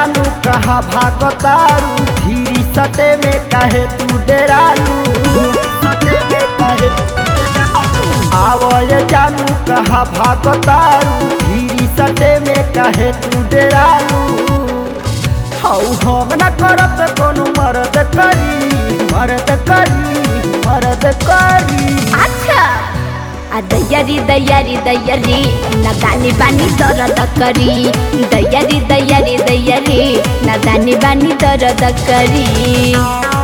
जानू कहा भागतारू धीरी सटे में कहे तू डेरालू सटे में कहे आवय जानू कहा भागतारू धीरी सटे में कहे तू डेरालू हौ हम न करत कोनो मरद करी मरद करी मरद करी अच्छा आ दयरी दयरी दयरी न दानी बानी दरद करी दयरी दयरी दयरी न दानी बानी दरद करी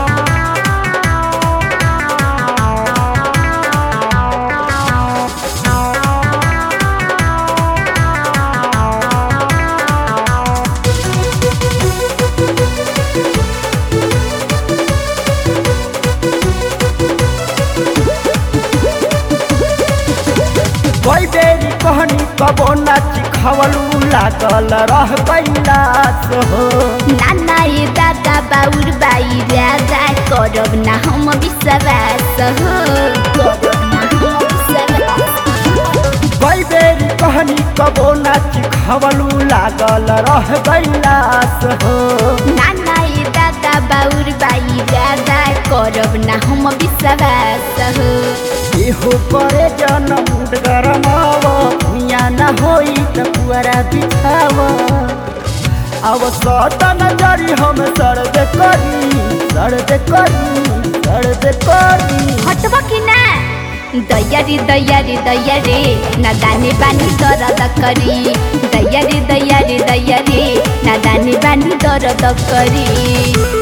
कोई बेरी कहनी कबो नाच खवलू लागल रह कैलाश हो नाना ये दादा बाउर बाई राजा करब ना हम विश्वास हो करब ना हम विश्वास कोई बेरी कहनी कबो नाच खवलू लागल रह कैलाश हो नाना ये दादा बाउर बाई राजा करब ना हम विश्वास हो एहो करे जनम गरमाव मिया न होई त पुअरा बिछाव अब सट नजरी हम सर्द करी सर्द करी सर्द करी हटब कि ना दयरी दयरी दयरी न दानी बानी दरद करी दयरी दयरी दयरी न दानी बानी दरद करी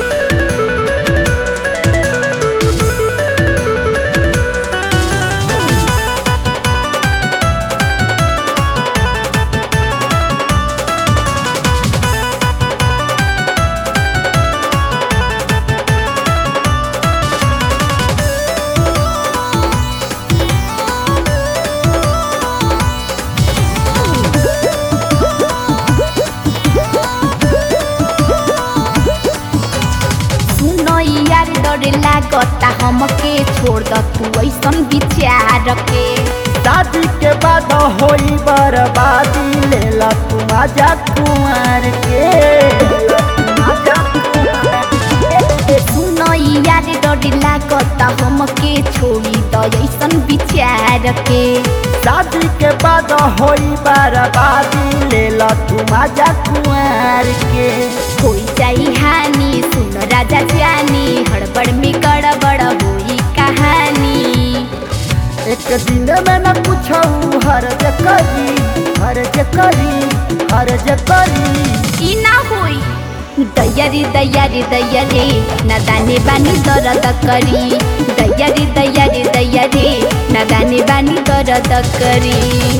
सुनो यार डर लागता हमके छोड़ द तू ऐसन विचार के शादी के बाद होई बर्बादी लेला तू आजा कुमार के आजा कुमार के। सुनो यार डर लागता हमके छोड़ी द ऐसन विचार के शादी के बाद होई बर्बादी लेला तू आजा कुमार के होई जाई हानि सुन राजा जानी हड़बड़ में गड़बड़ होई कहानी एक दिन में न पूछऊ हरज करी हरज करी हरज करी ई ना होई दयरी दयरी दयरी न दाने बानी दरद करी दयरी दयरी दयरी न दाने बानी दरद करी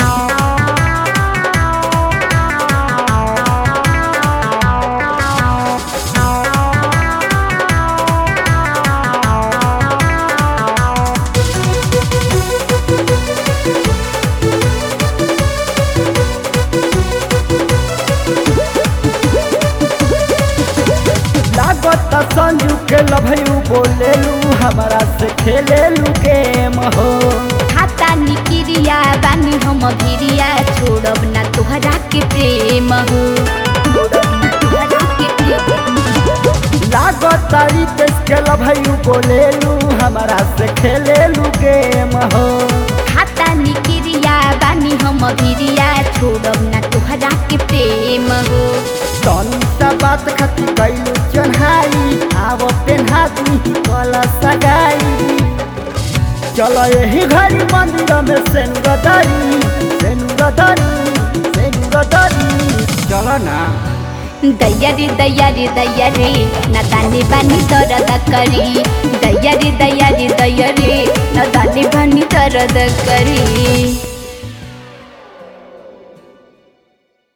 लागत संजू के लभयू बोलेलू हमरा से खेलेलू गेम हो खाता निकिरिया बानी हम भिरिया छोड़ब ना तोहरा के प्रेम हो छोड़ब ना तोहरा के प्रेम हो। लागत रितेश के लभयू बोलेलू हमरा से खेलेलू गेम हो खाता निकिरिया बानी हम भिरिया छोड़ब ना तोहरा के प्रेम हो तनी सा बात खती कैलू चढ़ाई आव पेन्हा दी कल सगाई चल यही घड़ी मंदिर में सेनुगदारी सेनुगदारी सेनुगदारी चल ना दयरी दयरी दयरी न दानी बानी दरद करी दयरी दयरी दयरी न दानी बानी दरद करी